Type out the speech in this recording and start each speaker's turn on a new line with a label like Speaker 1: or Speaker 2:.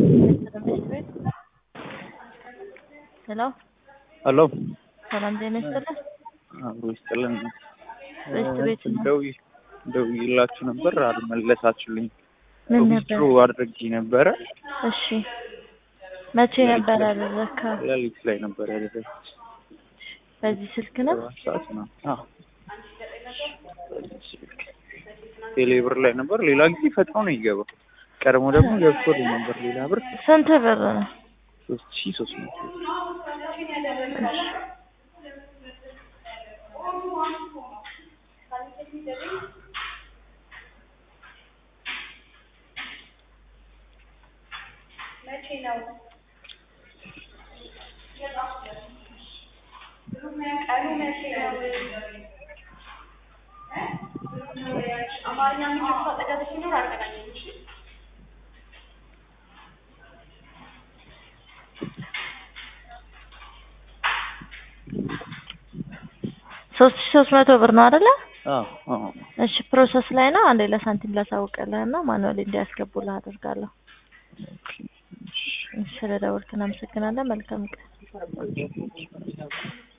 Speaker 1: ሄሎ
Speaker 2: ሄሎ
Speaker 1: ሰላም ጤና ይስጥልኝ።
Speaker 2: አብሮ ይስጥልን።
Speaker 1: በስት ቤት ነው?
Speaker 2: ደውዬ ደውዬላችሁ ነበር አልመለሳችሁልኝ።
Speaker 1: ምን
Speaker 2: ዊዝድሮ
Speaker 1: ነበር?
Speaker 2: አድርጌ ነበረ
Speaker 1: እሺ መቼ ነበር ያደረግከው?
Speaker 2: ሌሊት ላይ ነበር ያደረግኩት።
Speaker 1: በዚህ ስልክ ነው?
Speaker 2: ሰባት ሰዓት ነው። አዎ ቴሌብር ላይ ነበር። ሌላ ጊዜ ፈጥኖ ነው ይገባው። ቀድሞ ደግሞ ገብቶልኝ ነበር ሌላ ብር
Speaker 1: ስንት ብር ነው?
Speaker 2: ሶስት ሺ ሶስት መቶ
Speaker 1: እሺ ሶስት ሺ ሶስት መቶ ብር ነው አይደለ?
Speaker 2: አዎ አዎ
Speaker 1: እሺ ፕሮሰስ ላይ ነው። አንዴ ለሳንቲም ላሳውቅልህ እና ማኑዋሊ እንዲያስገቡልህ አደርጋለሁ።
Speaker 2: ኦኬ እሺ
Speaker 1: ስለ ደወልክ እናመሰግናለን። መልካም ቀን።
Speaker 2: ኦኬ